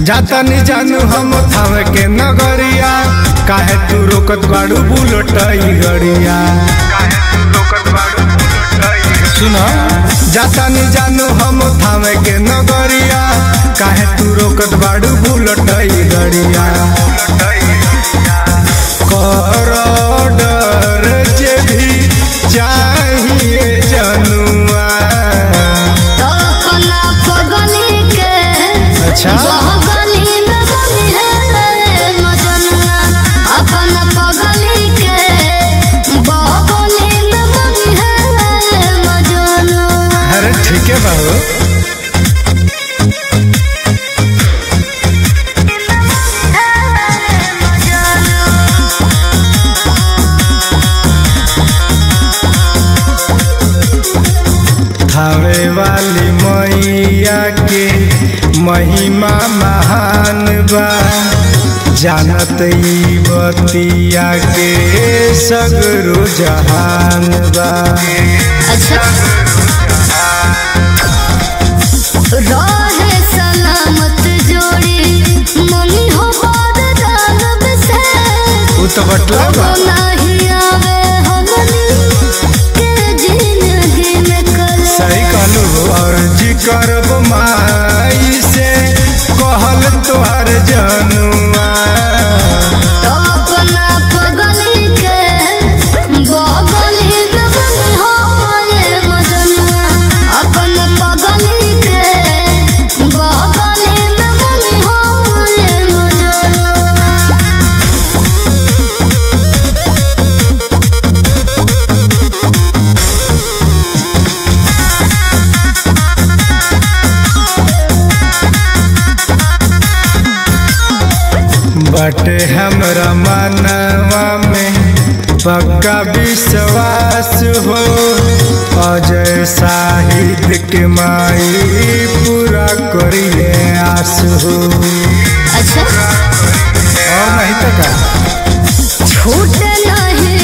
जाता नहीं जानू हम थावे के नगरिया काहे तू रोकत बाड़ू बुलट गड़िया सुनो जाता नहीं जानू हम थावे के नगरिया काहे तू रोकत बाड़ू बुलट गड़िया कर डर जे भी चाहिए जनुआ तो अपना पगली के अच्छा बहगली में बनी है मजनुआ अपना पगली के बहगली में बनी है मजनुआ अरे ठीक है बाबू थावे वाली मैया के महिमा महान बा जानत ई बतिया के सगरो जहान बा अच्छा रहे सलामत जोड़ी मम्मी हो बाद दानव से उ तो बटला बा कबो नहीं आवे हमनी के जिंदगी में कल सही कहलू और जी करब माई से कहल तोहर जनुआ तो अपना पगली के बगली में बनी हो ये मजनुआ अपना पगली के बगली में बनी हो ये मजनुआ बटे हमरा मनवा में पक्का विश्वास हो अजय साहित्य के माई पूरा करिए आस हो अच्छा और नहीं तो का छूट नहीं